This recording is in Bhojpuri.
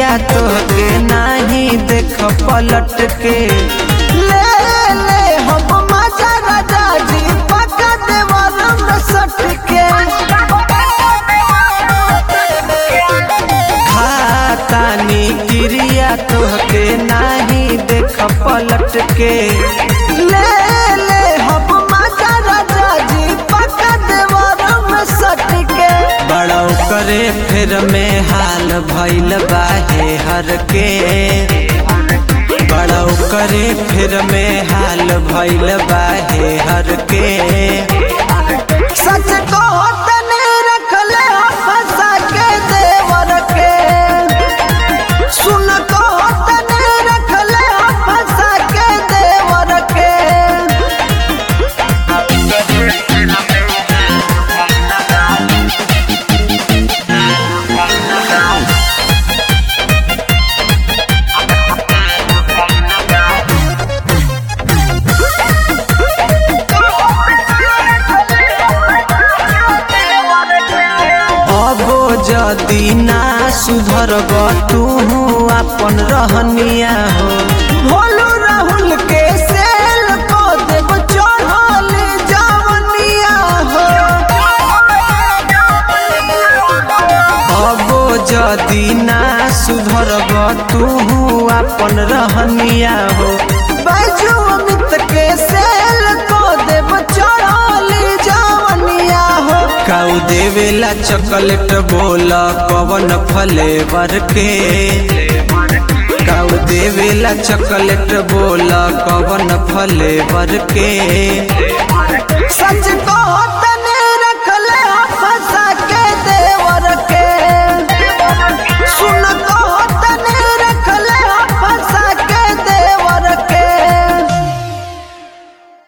तोहके नाही देख पलट के ले ले हम मजा राजा जी पका देवर में सट के खातानी क्रिया तोहके नाही देख पलट के ले ले हम मजा राजा जी पका देवर में सट के बड़ौ करे फिर में हाल भइल बाहे हर के बड़ौ करे फिर में हाल भइल बाहे हर के सच को तने रख ले फंसा के देवर के सुन को तने रख ले फंसा के देवर के अबो जदी ना सुधरब तू अपन रहनिया हो भोलू राहुल के सेल को देव चढ़ल जवनिया हो अबो जदी ना सुधरब तू अपन रहनिया हो बैजू अमित के सेल को देव चढ़ल जवनिया हो काऊ देवेला चॉकलेट बोल कवन फ्लेवर के काऊ देवेला चॉकलेट बोल कवन फ्लेवर के सच को